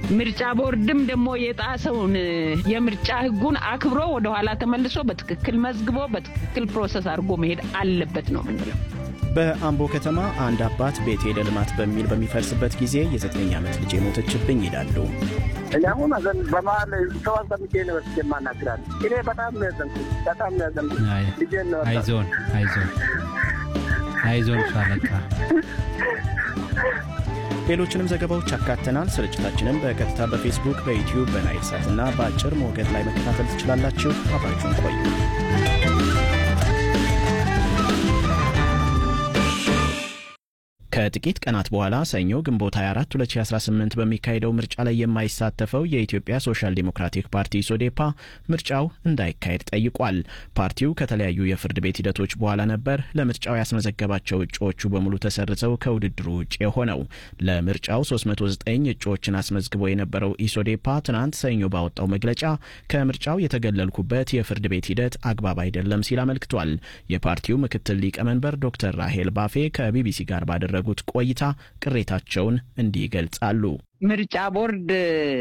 ምርጫ ቦርድም ደግሞ የጣሰውን የምርጫ ሕጉን አክብሮ ወደኋላ ተመልሶ በትክክል መዝግቦ በትክክል ፕሮሰስ አድርጎ መሄድ አለበት ነው ምንለው። በአምቦ ከተማ አንድ አባት ቤቴ ለልማት በሚል በሚፈርስበት ጊዜ የዘጠኝ ዓመት ልጅ ሞተችብኝ ይላሉ። እኔ አሁን አዘን በመሀል ሰው አስቀምጬ ነው ወስጄ የማናግራት። እኔ በጣም ነው ያዘንኩት፣ በጣም ነው ያዘንኩት። ልጄን ነው አይዞን አይዞን አይዞን ሻለቃ። ሌሎችንም ዘገባዎች አካተናል። ስርጭታችንን በቀጥታ በፌስቡክ፣ በዩትዩብ፣ በናይል ሳት እና በአጭር ሞገድ ላይ መከታተል ትችላላችሁ። አብራችሁን ቆዩ። ከጥቂት ቀናት በኋላ ሰኞ ግንቦት 24 2018 በሚካሄደው ምርጫ ላይ የማይሳተፈው የኢትዮጵያ ሶሻል ዲሞክራቲክ ፓርቲ ሶዴፓ ምርጫው እንዳይካሄድ ጠይቋል። ፓርቲው ከተለያዩ የፍርድ ቤት ሂደቶች በኋላ ነበር ለምርጫው ያስመዘገባቸው እጩዎቹ በሙሉ ተሰርዘው ከውድድሩ ውጭ የሆነው። ለምርጫው 309 እጩዎችን አስመዝግቦ የነበረው ኢሶዴፓ ትናንት ሰኞ ባወጣው መግለጫ ከምርጫው የተገለልኩበት የፍርድ ቤት ሂደት አግባብ አይደለም ሲል አመልክቷል። የፓርቲው ምክትል ሊቀመንበር ዶክተር ራሄል ባፌ ከቢቢሲ ጋር ባደረጉ ጉት ቆይታ ቅሬታቸውን እንዲህ ይገልጻሉ። ምርጫ ቦርድ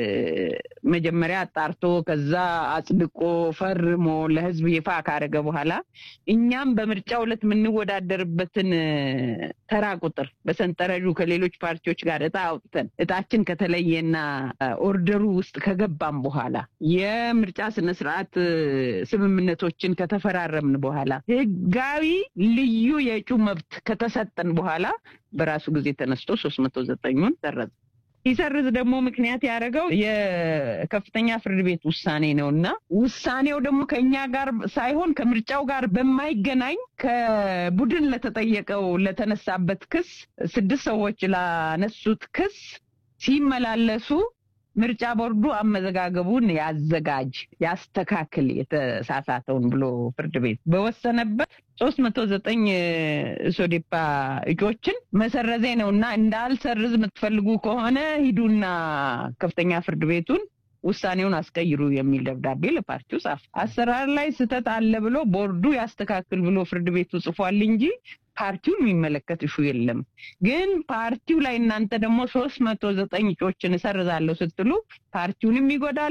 መጀመሪያ አጣርቶ ከዛ አጽድቆ ፈርሞ ለሕዝብ ይፋ ካደረገ በኋላ እኛም በምርጫው ዕለት የምንወዳደርበትን ተራ ቁጥር በሰንጠረዡ ከሌሎች ፓርቲዎች ጋር እጣ አውጥተን እጣችን ከተለየና ኦርደሩ ውስጥ ከገባም በኋላ የምርጫ ስነስርዓት ስምምነቶችን ከተፈራረምን በኋላ ሕጋዊ ልዩ የእጩ መብት ከተሰጠን በኋላ በራሱ ጊዜ ተነስቶ ሶስት መቶ ዘጠኙን ሰረዘ። ሲሰርዝ ደግሞ ምክንያት ያደረገው የከፍተኛ ፍርድ ቤት ውሳኔ ነው እና ውሳኔው ደግሞ ከኛ ጋር ሳይሆን ከምርጫው ጋር በማይገናኝ ከቡድን ለተጠየቀው ለተነሳበት ክስ ስድስት ሰዎች ላነሱት ክስ ሲመላለሱ ምርጫ ቦርዱ አመዘጋገቡን ያዘጋጅ ያስተካክል የተሳሳተውን ብሎ ፍርድ ቤት በወሰነበት ሶስት መቶ ዘጠኝ ሶዴፓ እጩዎችን መሰረዜ ነው እና እንዳልሰርዝ የምትፈልጉ ከሆነ ሂዱና ከፍተኛ ፍርድ ቤቱን ውሳኔውን አስቀይሩ የሚል ደብዳቤ ለፓርቲው ጻፈ። አሰራር ላይ ስህተት አለ ብሎ ቦርዱ ያስተካክል ብሎ ፍርድ ቤቱ ጽፏል እንጂ ፓርቲውን የሚመለከት እሹ የለም። ግን ፓርቲው ላይ እናንተ ደግሞ ሶስት መቶ ዘጠኝ እጩዎችን እሰርዛለሁ ስትሉ ፓርቲውንም ይጎዳል፣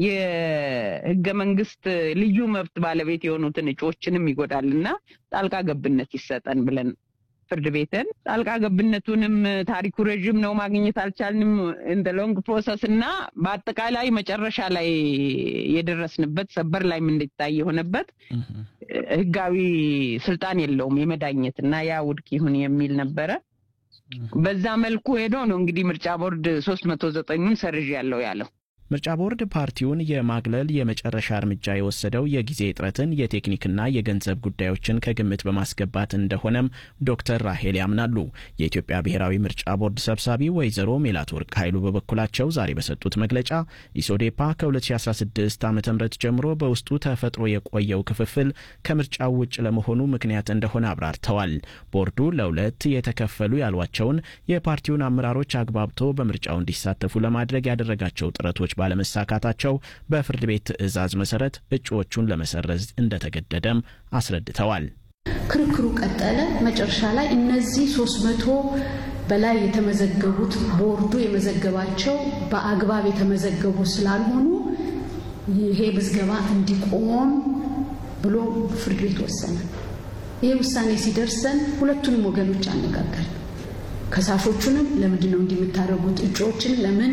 የህገ መንግስት ልዩ መብት ባለቤት የሆኑትን እጩዎችንም ይጎዳል እና ጣልቃ ገብነት ይሰጠን ብለን ፍርድ ቤትን ጣልቃ ገብነቱንም ታሪኩ ረዥም ነው፣ ማግኘት አልቻልንም እንደ ሎንግ ፕሮሰስ እና በአጠቃላይ መጨረሻ ላይ የደረስንበት ሰበር ላይ እንዲታይ የሆነበት ህጋዊ ስልጣን የለውም የመዳኘት እና ያ ውድቅ ይሁን የሚል ነበረ። በዛ መልኩ ሄዶ ነው እንግዲህ ምርጫ ቦርድ ሶስት መቶ ዘጠኙን ሰርዥ ያለው ያለው። ምርጫ ቦርድ ፓርቲውን የማግለል የመጨረሻ እርምጃ የወሰደው የጊዜ እጥረትን የቴክኒክና የገንዘብ ጉዳዮችን ከግምት በማስገባት እንደሆነም ዶክተር ራሄል ያምናሉ። የኢትዮጵያ ብሔራዊ ምርጫ ቦርድ ሰብሳቢ ወይዘሮ ሜላትወርቅ ኃይሉ በበኩላቸው ዛሬ በሰጡት መግለጫ ኢሶዴፓ ከ2016 ዓ ም ጀምሮ በውስጡ ተፈጥሮ የቆየው ክፍፍል ከምርጫው ውጭ ለመሆኑ ምክንያት እንደሆነ አብራርተዋል። ቦርዱ ለሁለት የተከፈሉ ያሏቸውን የፓርቲውን አመራሮች አግባብቶ በምርጫው እንዲሳተፉ ለማድረግ ያደረጋቸው ጥረቶች ባለመሳካታቸው በፍርድ ቤት ትዕዛዝ መሰረት እጩዎቹን ለመሰረዝ እንደተገደደም አስረድተዋል። ክርክሩ ቀጠለ። መጨረሻ ላይ እነዚህ ሶስት መቶ በላይ የተመዘገቡት ቦርዱ የመዘገባቸው በአግባብ የተመዘገቡ ስላልሆኑ ይሄ ምዝገባ እንዲቆም ብሎ ፍርድ ቤት ወሰነ። ይሄ ውሳኔ ሲደርሰን ሁለቱንም ወገኖች አነጋገር። ከሳሾቹንም ለምንድን ነው እንዲህ የምታደርጉት? እጩዎችን ለምን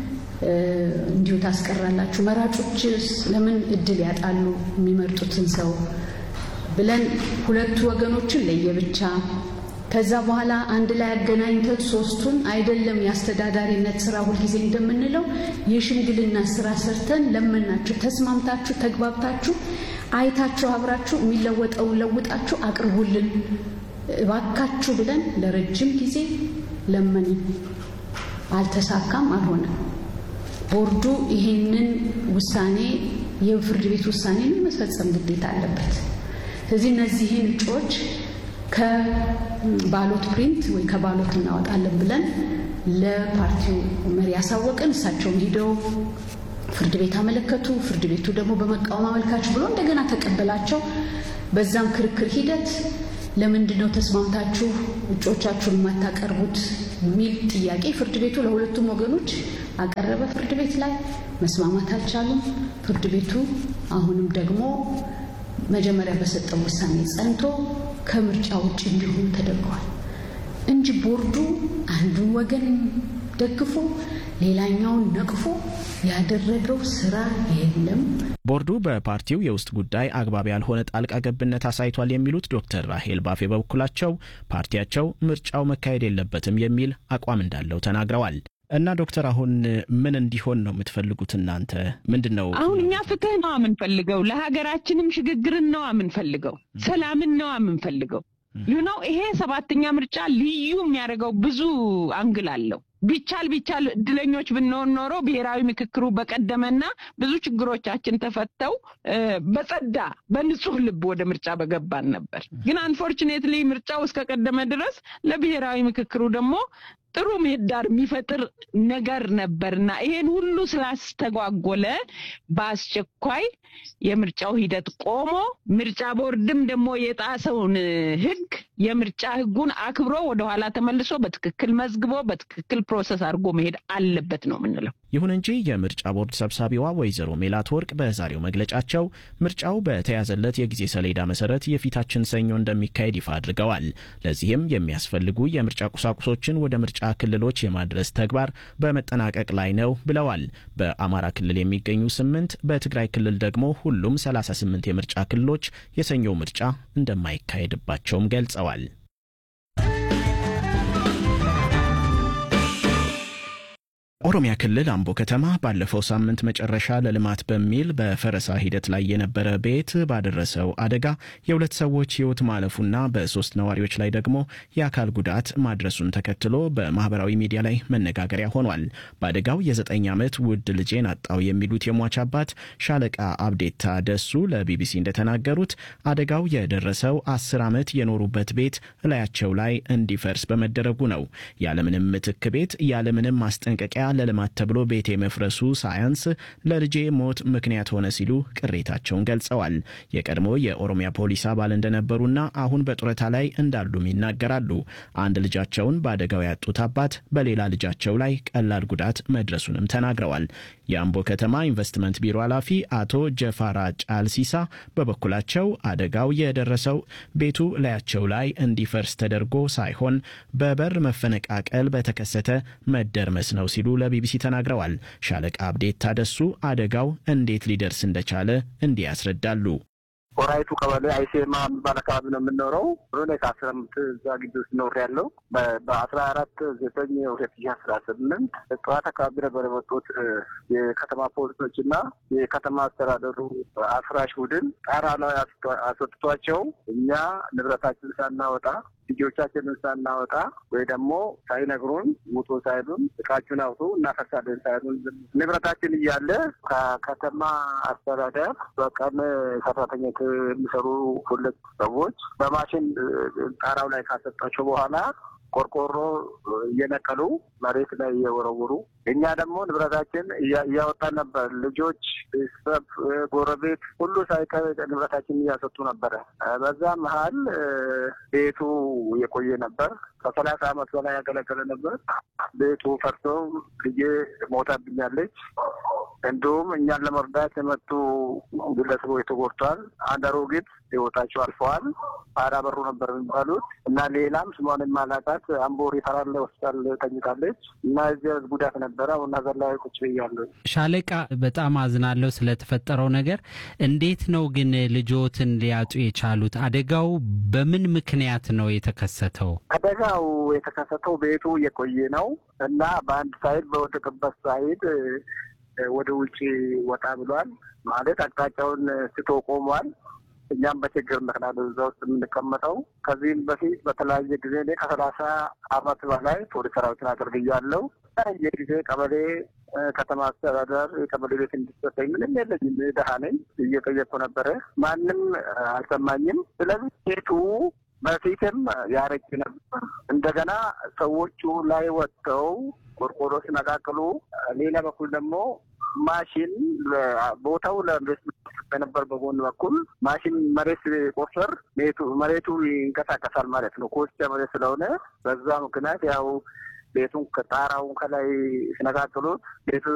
እንዲሁ ታስቀራላችሁ? መራጮችስ ለምን እድል ያጣሉ የሚመርጡትን ሰው ብለን ሁለቱ ወገኖችን ለየብቻ ከዛ በኋላ አንድ ላይ አገናኝተን ሶስቱን አይደለም የአስተዳዳሪነት ስራ ሁልጊዜ እንደምንለው የሽምግልና ስራ ሰርተን ለመናችሁ፣ ተስማምታችሁ፣ ተግባብታችሁ፣ አይታችሁ አብራችሁ የሚለወጠውን ለውጣችሁ አቅርቡልን እባካችሁ ብለን ለረጅም ጊዜ ለመንን። አልተሳካም፣ አልሆነም። ቦርዱ ይህንን ውሳኔ የፍርድ ቤት ውሳኔን መፈጸም ግዴታ አለበት። ስለዚህ እነዚህን እጩዎች ከባሎት ፕሪንት ወይ ከባሎት እናወጣለን ብለን ለፓርቲው መሪ ያሳወቅን። እሳቸውም ሂደው ፍርድ ቤት አመለከቱ። ፍርድ ቤቱ ደግሞ በመቃወም አመልካች ብሎ እንደገና ተቀበላቸው። በዛም ክርክር ሂደት ለምንድን ነው ተስማምታችሁ እጩዎቻችሁን የማታቀርቡት የሚል ጥያቄ ፍርድ ቤቱ ለሁለቱም ወገኖች አቀረበ ፍርድ ቤት ላይ መስማማት አልቻሉም። ፍርድ ቤቱ አሁንም ደግሞ መጀመሪያ በሰጠው ውሳኔ ጸንቶ ከምርጫ ውጭ እንዲሆኑ ተደርገዋል እንጂ ቦርዱ አንዱን ወገን ደግፎ ሌላኛውን ነቅፎ ያደረገው ስራ የለም። ቦርዱ በፓርቲው የውስጥ ጉዳይ አግባብ ያልሆነ ጣልቃ ገብነት አሳይቷል የሚሉት ዶክተር ራሄል ባፌ በበኩላቸው ፓርቲያቸው ምርጫው መካሄድ የለበትም የሚል አቋም እንዳለው ተናግረዋል። እና ዶክተር አሁን ምን እንዲሆን ነው የምትፈልጉት እናንተ? ምንድን ነው አሁን እኛ ፍትህ ነው የምንፈልገው፣ ለሀገራችንም ሽግግርን ነው የምንፈልገው፣ ሰላምን ነው የምንፈልገው። ነው ይሄ ሰባተኛ ምርጫ ልዩ የሚያደርገው ብዙ አንግል አለው። ቢቻል ቢቻል እድለኞች ብንሆን ኖሮ ብሔራዊ ምክክሩ በቀደመና ብዙ ችግሮቻችን ተፈተው በጸዳ በንጹህ ልብ ወደ ምርጫ በገባን ነበር። ግን አንፎርቹኔትሊ ምርጫው እስከቀደመ ድረስ ለብሔራዊ ምክክሩ ደግሞ ጥሩ ምህዳር የሚፈጥር ነገር ነበርና ይሄን ሁሉ ስላስተጓጎለ በአስቸኳይ የምርጫው ሂደት ቆሞ ምርጫ ቦርድም ደግሞ የጣሰውን ሕግ የምርጫ ሕጉን አክብሮ ወደኋላ ተመልሶ በትክክል መዝግቦ በትክክል ፕሮሰስ አድርጎ መሄድ አለበት ነው የምንለው። ይሁን እንጂ የምርጫ ቦርድ ሰብሳቢዋ ወይዘሮ ሜላት ወርቅ በዛሬው መግለጫቸው ምርጫው በተያዘለት የጊዜ ሰሌዳ መሰረት የፊታችን ሰኞ እንደሚካሄድ ይፋ አድርገዋል። ለዚህም የሚያስፈልጉ የምርጫ ቁሳቁሶችን ወደ ምርጫ ክልሎች የማድረስ ተግባር በመጠናቀቅ ላይ ነው ብለዋል። በአማራ ክልል የሚገኙ ስምንት በትግራይ ክልል ደግሞ ሁሉም 38 የምርጫ ክልሎች የሰኞው ምርጫ እንደማይካሄድባቸውም ገልጸዋል። ኦሮሚያ ክልል አምቦ ከተማ ባለፈው ሳምንት መጨረሻ ለልማት በሚል በፈረሳ ሂደት ላይ የነበረ ቤት ባደረሰው አደጋ የሁለት ሰዎች ሕይወት ማለፉና በሶስት ነዋሪዎች ላይ ደግሞ የአካል ጉዳት ማድረሱን ተከትሎ በማህበራዊ ሚዲያ ላይ መነጋገሪያ ሆኗል። በአደጋው የዘጠኝ ዓመት ውድ ልጄን አጣው የሚሉት የሟች አባት ሻለቃ አብዴታ ደሱ ለቢቢሲ እንደተናገሩት አደጋው የደረሰው አስር ዓመት የኖሩበት ቤት እላያቸው ላይ እንዲፈርስ በመደረጉ ነው። ያለምንም ምትክ ቤት ያለምንም ማስጠንቀቂያ ለልማት ተብሎ ቤት የመፍረሱ ሳያንስ ለልጄ ሞት ምክንያት ሆነ ሲሉ ቅሬታቸውን ገልጸዋል። የቀድሞ የኦሮሚያ ፖሊስ አባል እንደነበሩና አሁን በጡረታ ላይ እንዳሉም ይናገራሉ። አንድ ልጃቸውን በአደጋው ያጡት አባት በሌላ ልጃቸው ላይ ቀላል ጉዳት መድረሱንም ተናግረዋል። የአምቦ ከተማ ኢንቨስትመንት ቢሮ ኃላፊ አቶ ጀፋራ ጫልሲሳ በበኩላቸው አደጋው የደረሰው ቤቱ ላያቸው ላይ እንዲፈርስ ተደርጎ ሳይሆን በበር መፈነቃቀል በተከሰተ መደርመስ ነው ሲሉ ለቢቢሲ ተናግረዋል። ሻለቃ አብዴት ታደሱ አደጋው እንዴት ሊደርስ እንደቻለ እንዲህ ያስረዳሉ። ወራይቱ ቀበሌ አይሴማ የሚባል አካባቢ ነው የምንኖረው። ሆነ ከአስራ አምስት እዛ ግቢ ውስጥ ኖር ያለው በአስራ አራት ዘጠኝ ሁለት ሺህ አስራ ስምንት ጠዋት አካባቢ ነበር የመጡት የከተማ ፖሊሶች እና የከተማ አስተዳደሩ አፍራሽ ቡድን ጣራ ላይ አስወጥቷቸው እኛ ንብረታችን ሳናወጣ ልጆቻችንን ሳናወጣ ወይ ደግሞ ሳይነግሩን ውጡ ሳይሉን እቃችሁን አውጡ እናፈርሳለን ሳይሉን ንብረታችን እያለ ከከተማ አስተዳደር በቀን ሰራተኞች የሚሰሩ ሁለት ሰዎች በማሽን ጣራው ላይ ካሰጣቸው በኋላ ቆርቆሮ እየነቀሉ መሬት ላይ እየወረውሩ እኛ ደግሞ ንብረታችን እያወጣን ነበር። ልጆች፣ ቤተሰብ፣ ጎረቤት ሁሉ ሳይቀር ንብረታችን እያሰጡ ነበረ። በዛ መሀል ቤቱ የቆየ ነበር። ከሰላሳ ዓመት በላይ ያገለገለ ነበር። ቤቱ ፈርሶ ልጄ ሞታብኛለች። እንዲሁም እኛን ለመርዳት የመጡ ግለሰቦች ተጎድተዋል። አንድ አሮጊት ህይወታቸው አልፈዋል። አራ በሩ ነበር የሚባሉት እና ሌላም ስሟን የማላውቃት አምቦ ሪፈራል ሆስፒታል ተኝታለች እና እዚህ ጉዳት ነበረ። አሁን ነገር ላይ ቁጭ ብያለሁ። ሻለቃ፣ በጣም አዝናለሁ ስለተፈጠረው ነገር። እንዴት ነው ግን ልጆትን ሊያጡ የቻሉት? አደጋው በምን ምክንያት ነው የተከሰተው? አደጋው የተከሰተው ቤቱ የቆየ ነው እና በአንድ ሳይድ በወደቅበት ሳይድ ወደ ውጭ ወጣ ብሏል። ማለት አቅጣጫውን ስቶ ቆሟል። እኛም በችግር ምክንያት እዛ ውስጥ የምንቀመጠው ከዚህም በፊት በተለያየ ጊዜ እኔ ከሰላሳ አመት በላይ ፖሊስ ሰራዊትን አገልግያለሁ። የተለያየ ጊዜ ቀበሌ ከተማ አስተዳደር የቀበሌ ቤት እንዲሰጠኝ ምንም የለኝም፣ ድሀ ነኝ። እየጠየቅኩ ነበረ፣ ማንም አልሰማኝም። ስለዚህ ቤቱ በፊትም ያረጅ ነበር። እንደገና ሰዎቹ ላይ ወጥተው ቆርቆሮ ሲነቃቅሉ፣ ሌላ በኩል ደግሞ ማሽን ቦታው ለኢንቨስትመንት በነበር በጎን በኩል ማሽን መሬት ቆፈር መሬቱ ይንቀሳቀሳል ማለት ነው። ኮስቻ መሬት ስለሆነ በዛ ምክንያት ያው ቤቱን ከጣራውን ከላይ ሲነቃቅሉት ቤቱ